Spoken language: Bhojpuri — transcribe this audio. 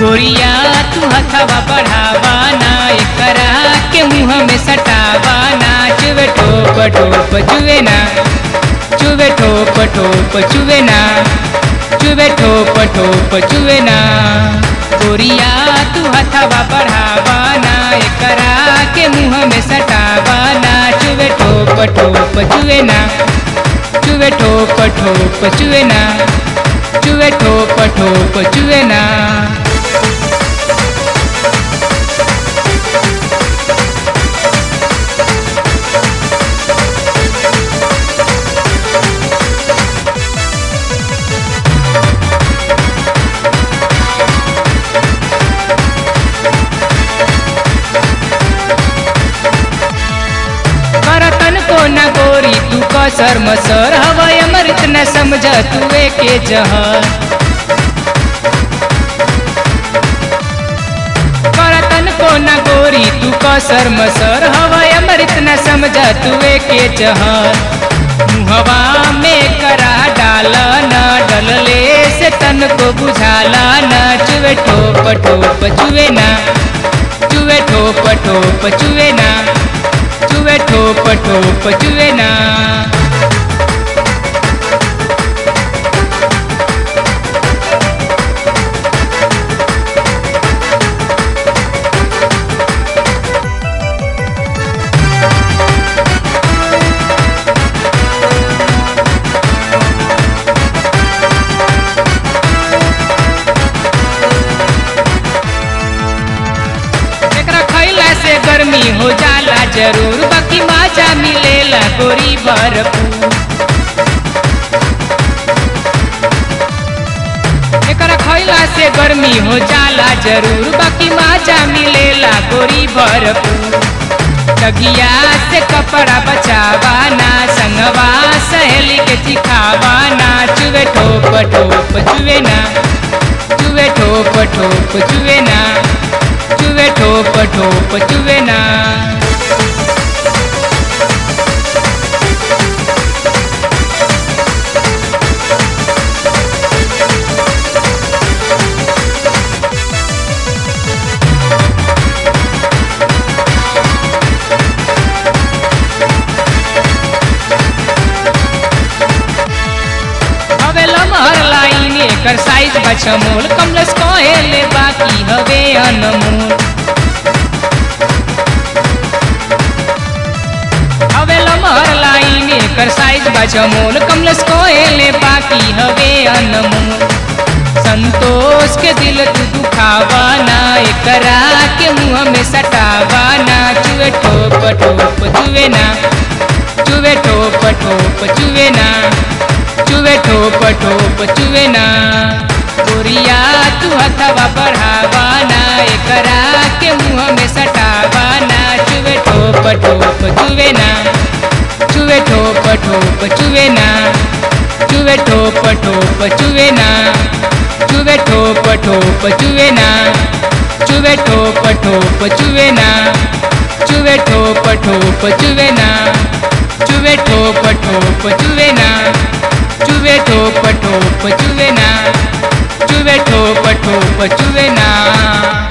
गोरिया तू हथवा बढ़ावा ना एकरा के मुंह में सटावा ना चुवे ठोप ठोप चुवे ना चुवे ठोप ठोप चुवे ना चुवे ठोप ठोप चुवे ना गोरिया तू हथवा बढ़ावा ना एकरा के मुंह में सटावा ना चुवे ठोप ठोप चुवे ना चुवे ठोप ठोप चुवे ना चुवे ठोप ठोप चुवे ना करतन को न गोरी तू कसर मसर हवय अमृत न समझ तुए के जहर करतन को न गोरी तू कसर मसर हवय अमृत न समझ तुए के जहर मुहवा में करा डाल न डलले से तन को बुझाला न चुवे ठोप ठोप चुवे ना चुवे ठोप ठोप चुवे ना चुवे ठोप ठोप चुवे ना एकरा खैला से गर्मी हो जाला जरूर बाकी माजा मिलेला गोरी भरपूर एकरा खैला से गर्मी हो जाला जरूर बाकी माजा मिलेला गोरी भरपूर तगिया से कपड़ा बचावा ना संगवा सहेली के चिखावा ना चुवे ठोप ठोप चुवे ना चुवे ठोप ठोप चुवे ना चुवे ठोप ठोप चुवे ना हवे लमहर लाइन एकर साइज बचमोल कमलस कहेले बाकी हवे अनमोल हवे लमहर लाइन एकर साइज बचमोल कमलस कहेले बाकी हवे अनमोल संतोष के दिल तू दुखावा ना एकरा के मुंह में सटावा ना चुवे ठोप ठोप चुवे ना चुवे ठोप ठोप चुवे ना चुवे ठोप ठोप चुवे ना गोरिया तू हथवा बढ़ावा ना एकरा के मुंह में सटावा ना चुवे ठोप ठोप चुवे ना चुवे ठोप ठोप चुवे ना चुवे ठोप ठोप चुवे ना चुवे ठोप ठोप चुवे ना चुवे ठोप ठोप चुवे ना चुवे ठोप ठोप चुवे ना चुवे ठोप ठोप चुवे ना चुवे ठोप ठोप चुवे ना चुवे ठोप ठोप चुवे ना